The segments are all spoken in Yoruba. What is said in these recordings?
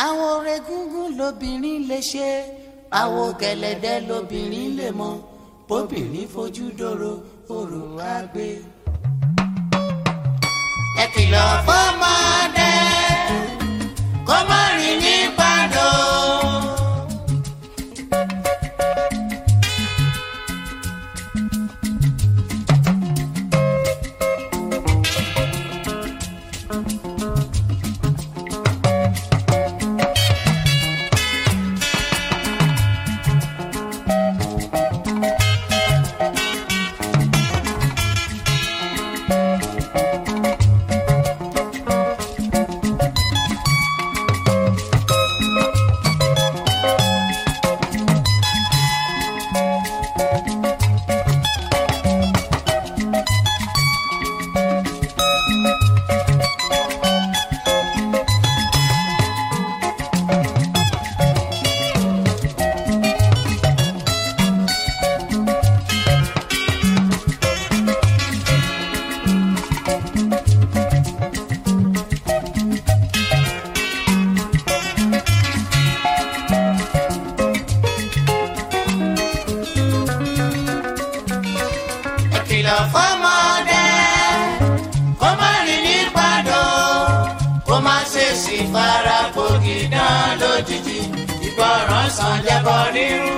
àwọn oore gúngún lobìnrin lè ṣe àwọn gẹ̀lẹ̀dẹ́ lobìnrin lè mọ bóbìnrin fojú dòrò òrò á gbé. ẹ kìlọ̀ fọ́mọdé kó má rìn ní pàdó. ẹ kìlọ̀ fọ́mọdé kó má rìn ní pàdó kó má ṣe sì fara gbòógì dán lójijì ìgbọràn sàn jẹ́bọ rírun.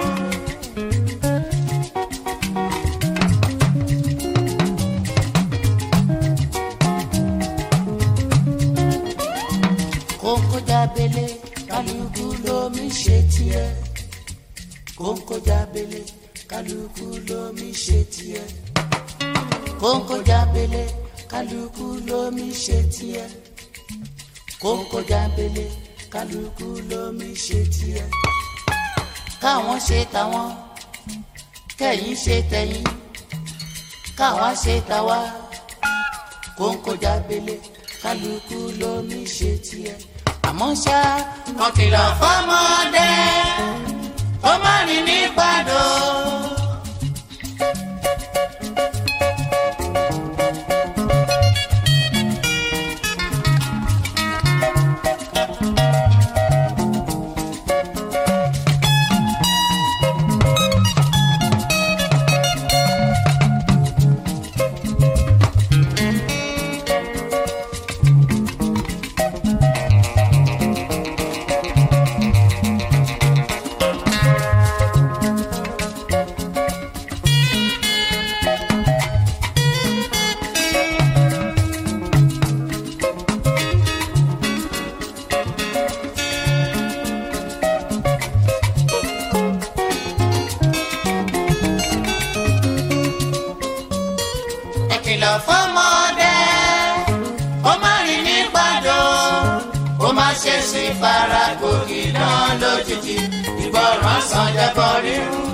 kókó jábélé kálukú lómi ṣe tiẹ̀ kókó jábélé kálukú lómi ṣe tiẹ̀ kókó jábélé kálukú lómi ṣe tiẹ̀ kókó jábélé kálukú lómi ṣe tiẹ̀ káwọn ṣe tàwọn kẹ̀yin ṣe tẹ̀yin káwa ṣe tàwa kókó jábélé kálukú lómi ṣe tiẹ̀ àmọ́ ṣá kan kìlọ̀ fọ́mọdé ó má rìn ní pàdó. ẹ kìlọ̀ fọ́mọdé ó má rìn ní pàdó ó má ṣe sí fara gòkè náà lójijì ìgbọràn sàn jẹ́bọ rírun.